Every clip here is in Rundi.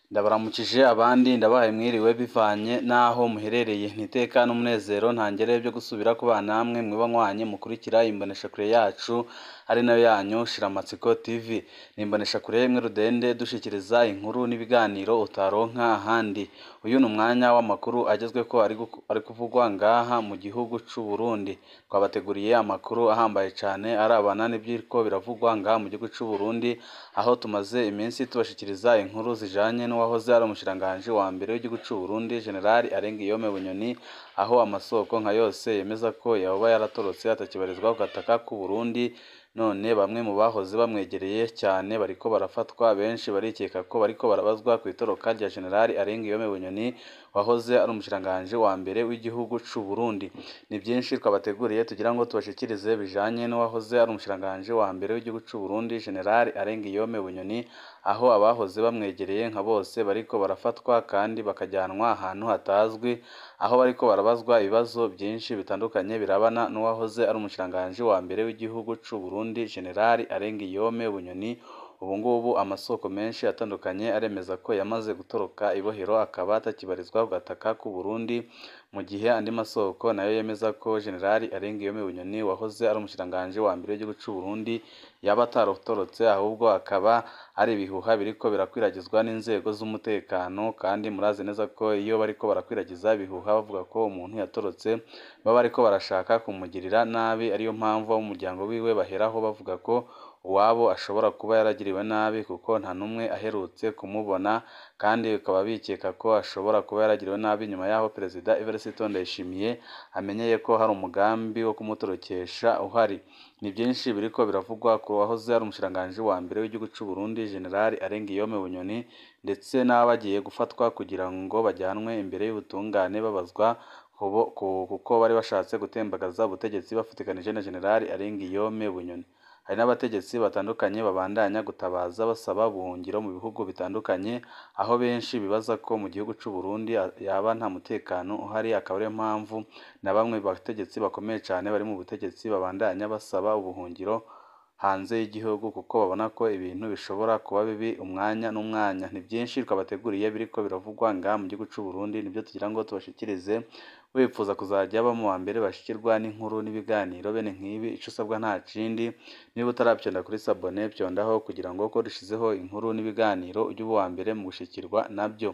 Ndabaramukije abandi ndabahaye mwiriwe bivanye n'aho muherereye ntiteka n'umunezero ntangere byo gusubira kubana namwe mwiba nkwanye mukurikira imboneshakure yacu ari nayo yanyu Shiramatsiko TV ni imboneshakure imwe rudende dushikiriza inkuru n'ibiganiro utaronka ahandi uyu ni umwanya w'amakuru agezweko ari gu- ari kuvugwa ngaha mu gihugu c'u Burundi twabateguriye amakuru ahambaye cane arabana n'ivyiriko biravugwa ngaha mu gihugu c'u Burundi aho tumaze iminsi tubashikiriza inkuru zijanye n'uwahoze ari umushikiranganji wa mbere w'igihugu c'u Burundi General Arengiyome Bunyoni aho amasoko nka yose yemeza ko yoba yaratorotse atakibarizwa ku gataka k'u Burundi none bamwe mu bahoze bamwegereye cyane bariko barafatwa benshi barikeka ko bariko barabazwa ku itoroka rya General Arengiyome Bunyoni wahoze ari umushikiranganji wa mbere w'igihugu c'u Burundi ni byinshi twabateguriye tugira ngo tubashikirize bijanye n'uwahoze ari umushikiranganji wa mbere w'igihugu c'u Burundi General Arengiyome Bunyoni aho abahoze bamwegereye nka bose bariko barafatwa kandi bakajyanwa ahantu hatazwi aho bariko barabazwa ibibazo byinshi bitandukanye birabana n'uwahoze ari umushikiranganji wa mbere w'igihugu c'u Burundi General Arengiyome Bunyoni ubu ngubu amasoko menshi atandukanye aremeza ko yamaze gutoroka ibohero akaba atakibarizwa ku gataka k'u Burundi mu gihe andi masoko nayo yemeza ko General Arengiyome Bunyoni wahoze ari umushikiranganji wa mbere w'igihugu c'u Burundi yaba atarotorotse ahubwo akaba ari ibihuha biriko birakwiragizwa n'inzego z'umutekano kandi murazi neza ko iyo bariko barakwiragiza ibihuha bavuga ko umuntu yatorotse baba bariko barashaka kumugirira nabi ariyo mpamvu abo mu muryango wiwe baheraho bavuga ko uwabo ashobora kuba yaragiriwe nabi kuko nta n'umwe aherutse kumubona kandi bakaba bikeka ko ashobora kuba yaragiriwe nabi nyuma y'aho Perezida Evariste Ndayishimiye amenyeye ko hari umugambi wo kumutorokesha uhari ni byinshi biriko biravugwa ku wahoze ari umushikiranganji wa mbere w'igihugu c'u Burundi General Arengiyome Bunyoni ndetse n'abagiye gufatwa kugira ngo bajyanwe imbere y'ubutungane babazwa kubo- ku- kuko bari bashatse gutembagaza ubutegetsi bafatikanije na General Arengiyome Bunyoni hari n'abategetsi batandukanye babandanya gutabaza basaba ubuhungiro mu bihugu bitandukanye aho benshi bibaza ko mu gihugu c'u Burundi a- yaba nta mutekano uhari akaba ariyo mpamvu na bamwe mu bategetsi bakomeye cane bari mu butegetsi babandanya basaba ubuhungiro hanze y'igihugu kuko babona ko ibintu bishobora kuba bibi umwanya n'umwanya ni byinshi twabateguriye biriko biravugwa ngaha mu gihugu c'u Burundi nibyo tugira ngo tubashikirize wifuza kuzajya baba mu wa mbere bashikirwa n'inkuru n'ibiganiro bene nk'ibi ico usabwa nta kindi niba utaravyonda kuri sabone vyondaho kugira ngo ko dushizeho inkuru n'ibiganiro ujye uba uwa mbere mu gushikirwa nabyo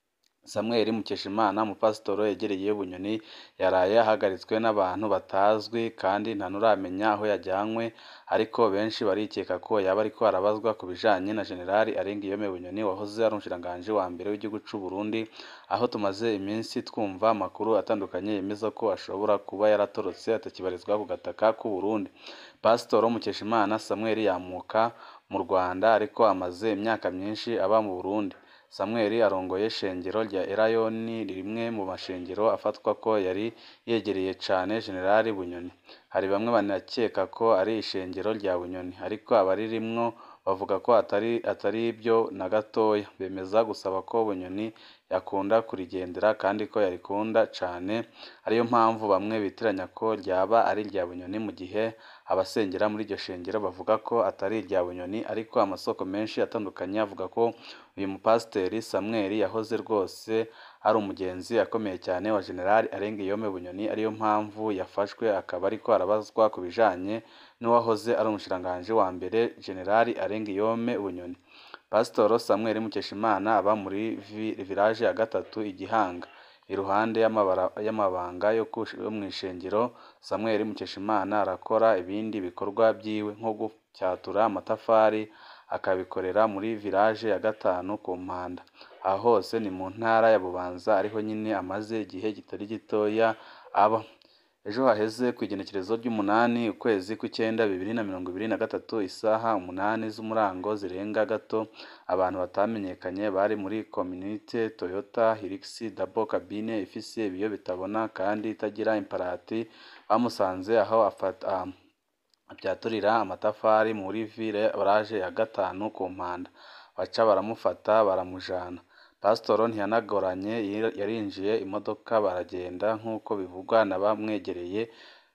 Samuel Mukeshimana umupasitoro yegereye Bunyoni yaraye ahagaritswe n'abantu batazwi kandi nta n'uramenya aho yajyanywe ariko benshi barikeka ko yaba ariko arabazwa ku bijanye na General Arengiyome Bunyoni wahoze ari umushikiranganji wa mbere w'igihugu c'u Burundi aho tumaze iminsi twumva amakuru atandukanye yemeza ko ashobora kuba yaratorotse atakibarizwa ku gataka k'u Burundi Pasitoro Mukeshimana Samuel yamuka mu Rwanda ariko amaze imyaka myinshi aba mu Burundi Samuel arongoye shengero rya Erayoni rimwe mu mashengero afatwa ko yari yegereye cane General Bunyoni hari bamwe banakeka ko ari ishengero rya Bunyoni ariko abaririmwo bavuga ko atari atari byo na gatoya bemeza gusaba ko Bunyoni yakunda kurigendera kandi ko yarikunda cane ariyo mpamvu bamwe bitiranya ko ryaba ari irya Bunyoni mu gihe abasengera muri iryo shengero bavuga ko atari irya Bunyoni ariko amasoko menshi atandukanye avuga ko uyu mupasiteri Samuel yahoze rwose ari umugenzi akomeye cyane wa General Arengiyome Bunyoni ariyo mpamvu yafashwe akaba ariko arabazwa ku bijanye n'uwahoze ari umushikiranganji wa mbere General Arengiyome Bunyoni Pasitoro Samuel Mukeshimana aba muri vi- village ya gatatu Igihanga iruhande y'amabara- y'amabanga yo kush- yo mw'ishengero Samuel Mukeshimana arakora ibindi bikorwa byiwe nko gufyatura amatafari akabikorera muri village ya gatanu ku Mpanda aha hose ni mu ntara ya Bubanza ariho nyine amaze igihe kitari gitoya aba ejo haheze ku igenekerezo ry'umunani ukwezi kw'icyenda bibiri na mirongo ibiri na gatatu isaha umunani z'umurango zirenga gato abantu batamenyekanye bari muri communite Toyota Hilux double cabine ifise ibiyo bitabona kandi itagira imparati bamusanze aho afata abyaturira amatafari muri ville barage ya gatanu ku Mpanda baca baramufata baramujana Pasitoro ntiyanagoranye yari- yarinjiye imodoka baragenda nk'uko bivugwa na bamwegereye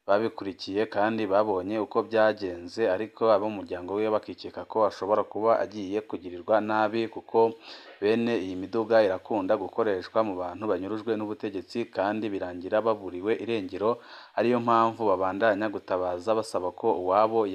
babikurikiye kandi babonye uko byagenze ariko abo mu muryango wiwe bakikeka ko ashobora kuba agiye kugirirwa nabi kuko bene iyi miduga irakunda gukoreshwa mu bantu banyurujwe n'ubutegetsi kandi birangira baburiwe irengero ariyo mpamvu babandanya gutabaza basaba ko uwabo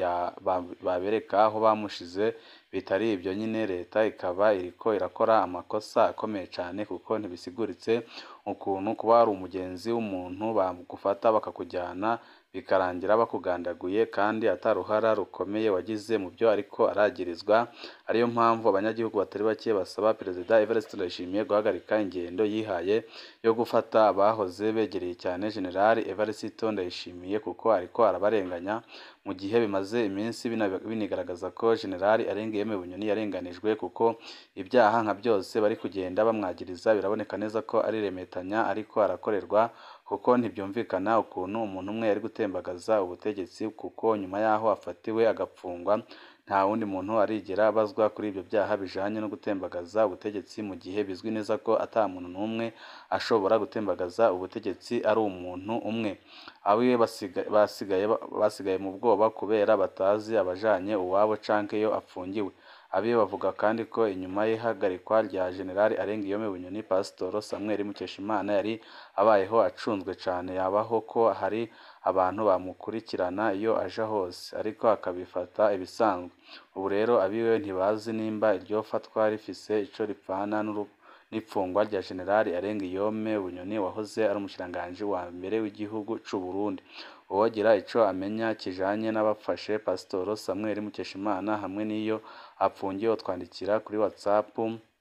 babereka aho bamushize bitari ibyo nyine leta ikaba iriko irakora amakosa akomeye cyane kuko ntibisiguritse ukuntu kuba hari umugenzi w'umuntu bagufata bakakujyana bikarangira bakugandaguye kandi ataruhara rukomeye wagize mu byo ariko aragirizwa ariyo mpamvu abanyagihugu batari bake basaba perezida Evariste Ndayishimiye guhagarika ingendo yihaye yo gufata abahoze begereye cyane generali Evariste Ndayishimiye kuko ariko arabarenganya mu gihe bimaze iminsi binigaragaza ko generali Arengiyeme Bunyoni yarenganijwe kuko ibyaha nka byose bari kugenda bamwagiriza biraboneka neza ko ari remetanya ariko arakorerwa kuko ntibyumvikana ukuntu umuntu umwe yari gutembagaza ubutegetsi kuko nyuma y'aho afatiwe agapfungwa nta wundi muntu arigera abazwa kuri ibyo byaha bijanye no gutembagaza ubutegetsi mu gihe bizwi neza ko ata muntu n'umwe ashobora gutembagaza ubutegetsi ari umuntu umwe abiwe basigaye basigaye mu bwoba kubera batazi abajanye uwabo canke iyo apfungiwe abiwe bavuga kandi ko inyuma y'ihagarikwa rya generali Arengiyome Bunyoni Pasitoro Samuel Mukeshimana yari abayeho acunzwe cane yabaho ko hari abantu bamukurikirana iyo aja hose ariko akabifata ibisanzwe ubu rero abiwe ntibazi nimba iryo fatwa rifise ico ripfana n'ipfungwa rya generali Arengiyome Bunyoni wahoze ari umushikiranganji wa mbere w'igihugu c'u Burundi uwogira ico amenya kijanye n'abafashe Pasitoro Samuel Mukeshimana hamwe n'iyo apfungiwe twandikira kuri WhatsApp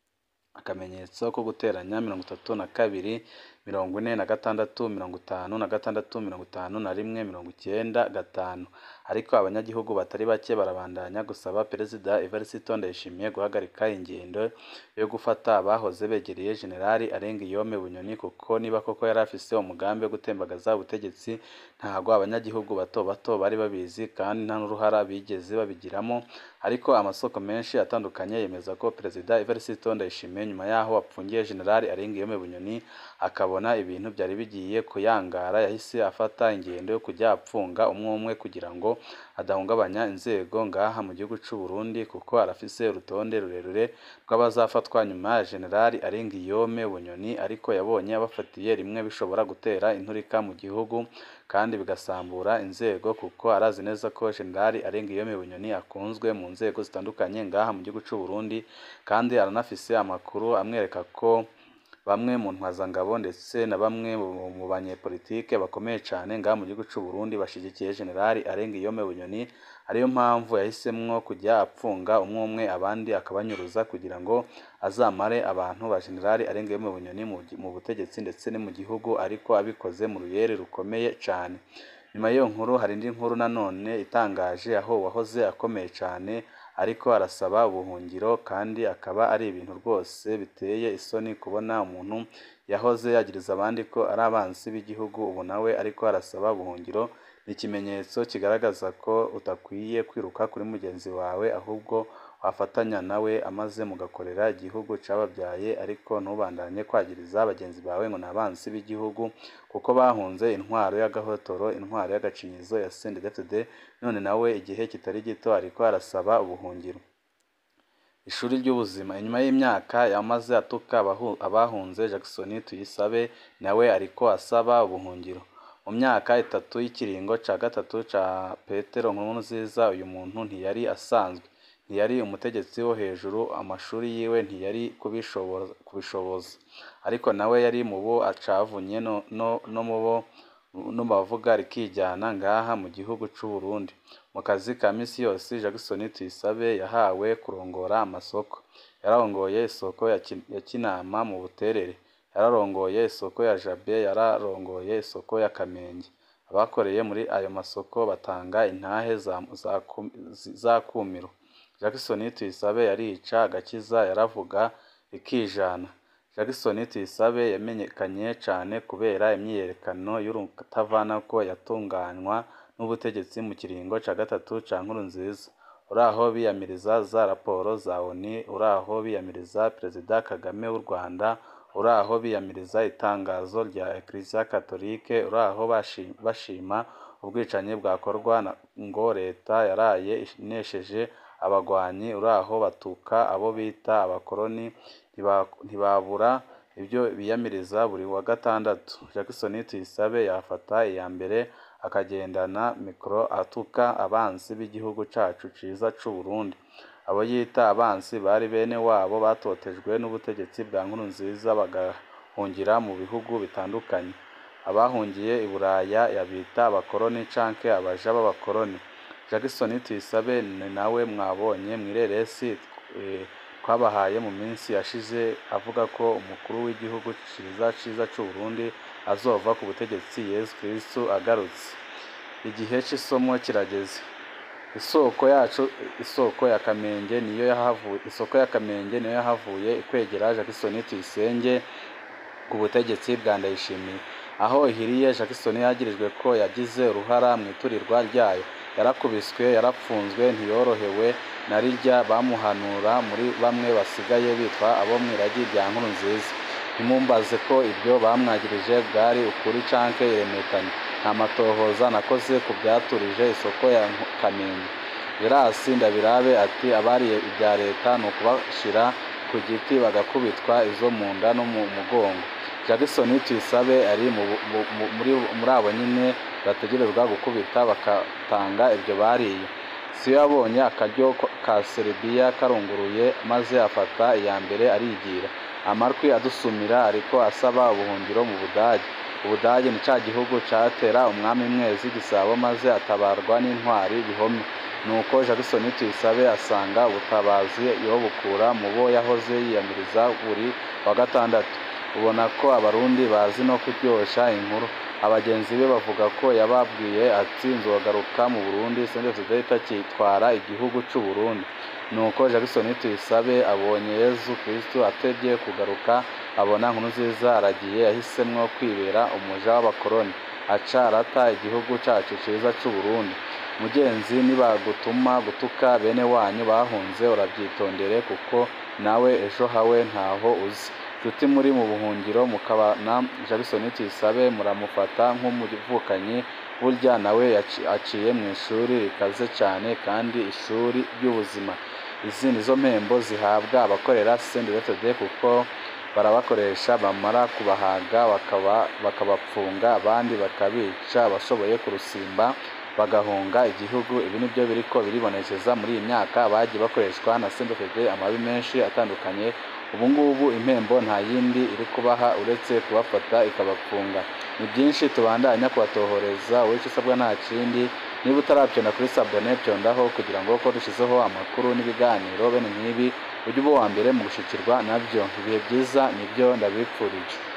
akamenyetso ko guteranya mirongo itatu na kabiri mirongo ine na gatandatu mirongo itanu na gatandatu mirongo itanu na rimwe mirongo icyenda gatanu ariko abanyagihugu batari bake barabandanya gusaba perezida Evariste Ndayishimiye guhagarika ingendo yo gufata abahoze begereye generali Arengiyome Bunyoni kuko niba koko yari afise umugambi wo gutembagaza ubutegetsi ntabwo abanyagihugu bato bato bari babizi kandi nta n'uruhara bigeze babigiramo ariko amasoko menshi atandukanye yemeza ko perezida Evariste Ndayishimiye nyuma y'aho apfungiye generali Arengiyome Bunyoni akabona ibintu byari bigiye kuyangara yahise afata ingendo yo kujya apfunga umwe umwe kugira ngo adahungabanya inzego ngaha mu gihugu c'u Burundi kuko arafise urutonde rurerure rw'abazafatwa nyuma ya generali Arengiyome Bunyoni ariko yabonye abafatiye rimwe bishobora gutera inturika mu gihugu kandi bigasambura inzego kuko arazi neza ko generali Arengiyome Bunyoni akunzwe mu nzego zitandukanye ngaha mu gihugu c'u Burundi kandi aranafise amakuru amwereka ko bamwe mu ntwazangabo ndetse na bamwe mu banyepolitike bakomeye cyane ngaha mu gihugu c'u Burundi bashigikiye generali Arengiyome Bunyoni ariyo mpamvu yahisemwo kujya apfunga umwe umwe abandi akabanyuruza kugira ngo azamare abantu ba generali Arengiyome Bunyoni mu butegetsi ndetse no mu gihugu ariko abikoze mu ruyere rukomeye cyane nyuma y'iyo nkuru hari indi nkuru nanone itangaje aho uwahoze akomeye cyane ariko arasaba ubuhungiro kandi akaba ari ibintu rwose biteye isoni kubona umuntu yahoze yagiriza abandi ko ari abanzi b'igihugu ubu nawe ariko arasaba ubuhungiro ni ikimenyetso kigaragaza ko utakwiye kwiruka kuri mugenzi wawe ahubwo wafatanya nawe amaze mugakorera igihugu cyababyaye ariko ntubandanye kwagiriza bagenzi bawe ngo ni abanzi b'igihugu kuko bahunze intwaro y'agahotoro intwaro y'agacinyizo ya CNDD-FDD none nawe igihe kitari gito ariko arasaba ubuhungiro ishuri ry'ubuzima inyuma y'imyaka yamaze atuka abahunze Jackson Tuyisabe nawe ariko asaba ubuhungiro mu myaka itatu y'ikiringo cya gatatu cya Petero Nkurunziza uyu muntu ntiyari asanzwe ntiyari umutegetsi wo hejuru amashuri yiwe ntiyari kubishoboza ariko nawe yari mu bo acavunye no mu bo no bavuga rikijyana ngaha mu gihugu c'u Burundi mu kazi ka misi yose Jackson Tuyisabe yahawe kurongora amasoko yararongoye isoko ya Kinama mu Buterere yararongoye isoko ya Jabe yararongoye isoko ya Kamenge abakoreye muri ayo masoko batanga intahe za kumiro Jackson Tuyisabe yarica agakiza yaravuga rikijana Jackson Tuyisabe yamenyekanye cyane kubera imyiyerekano y'urutavanako yatunganywa n'ubutegetsi mu kiringo cya gatatu cya Nkurunziza uraho biyamiriza za raporo za ONU uraho biyamiriza Perezida Kagame w'u Rwanda uraho biyamiriza itangazo rya Eklezia Katolike uraho bashima ubwicanyi bwakorwa ngo leta yaraye inesheje abagwanyi uraho batuka abo bita abakoroni ntibabura ibyo biyamiriza buri wa gatandatu Jackson Tuyisabe yafata iya mbere akagendana mikoro atuka abansi b'igihugu cacu ciza c'u Burundi abo yita abansi bari bene wabo batotejwe n'ubutegetsi bwa Nkurunziza bagahungira mu bihugu bitandukanye abahungiye i Buraya yabita abakoroni canke abaja b'abakoroni Jackson Tuyisabe ni nawe mwabonye mw'ireresi twabahaye mu minsi yashize avuga ko umukuru w'igihugu ciza ciza c'u Burundi azova ku butegetsi Yesu Kristo agarutse igihe c'isomo kirageze isoko yacu isoko ya Kamenge niyo yahavuye isoko ya Kamenge niyo yahavuye ikwegera Jackson Tuyisenge ku butegetsi bwa Ndayishimiye aho ihiriye Jackson yagirijwe ko yagize uruhara mu iturirwa ryayo yarakubiswe yarapfunzwe ntiyorohewe na rirya bamuhanura muri bamwe basigaye bitwa abo mw'iragi rya Nkurunziza ntimumbaze ko ibyo bamwagirije bwari ukuri canke iremetanye nta matohoza nakoze ku byaturije isoko ya Kamenge Gerasi Ndabirabe ati abariye ibya leta ni ukubashira ku giti bagakubitwa izo mu nda no mu mugongo Jackson Tuyisabe ari muri abo nyine bategerezwa gukubita bakatanga ibyo bariye siyo yabonye akaryo ka Serbia karunguruye maze afata iya mbere arigira amarwi adusumira ariko asaba ubuhungiro mu Budage Ubudage ni ca gihugu catera umwami mwezi Gisabo maze atabarwa n'intwari bihome nuko Jackson Tuyisabe asanga ubutabazi yobukura mu bo yahoze yiyamiriza buri wa gatandatu ubona ko abarundi bazi no kuryosha inkuru abagenzi be bavuga ko yababwiye ati nzogaruka mu Burundi CNDD itakitwara igihugu c'u Burundi nuko Jackson Tuyisabe abonye Yezu Kristo atevye kugaruka abona Nkurunziza aragiye yahisemwo kwibera umuja w'abakoroni aca arata igihugu cacu ciza c'u Burundi mugenzi nibagutuma gutuka bene wanyu bahunze urabyitondere kuko nawe ejo hawe ntaho uzi nshuti muri mu buhungiro mukabana Jackson Tuyisabe muramufata nk'umuvukanyi burya nawe aciye mu ishuri rikaze cyane kandi ishuri ry'ubuzima izi nizo mpembo zihabwa abakorera CNDD kuko barabakoresha bamara kubahaga bakabapfunga abandi bakabica abashoboye kurusimba bagahunga igihugu ibi nibyo biriko biribonekeza muri iyi myaka bagiye bakoreshwa na CNDD amabi menshi atandukanye ubu ngubu impembo nta yindi iri kubaha uretse kubafata ikabapfunga ni byinshi tubandanya kubatohoreza wowe icyo usabwa nta kindi niba utarabyonda kuri sabone byondaho kugira ngo ko dushyizeho amakuru n'ibiganiro bene nk'ibi ujye uba uwa mbere mu gushikirwa nabyo ibihe byiza nibyo ndabipfurije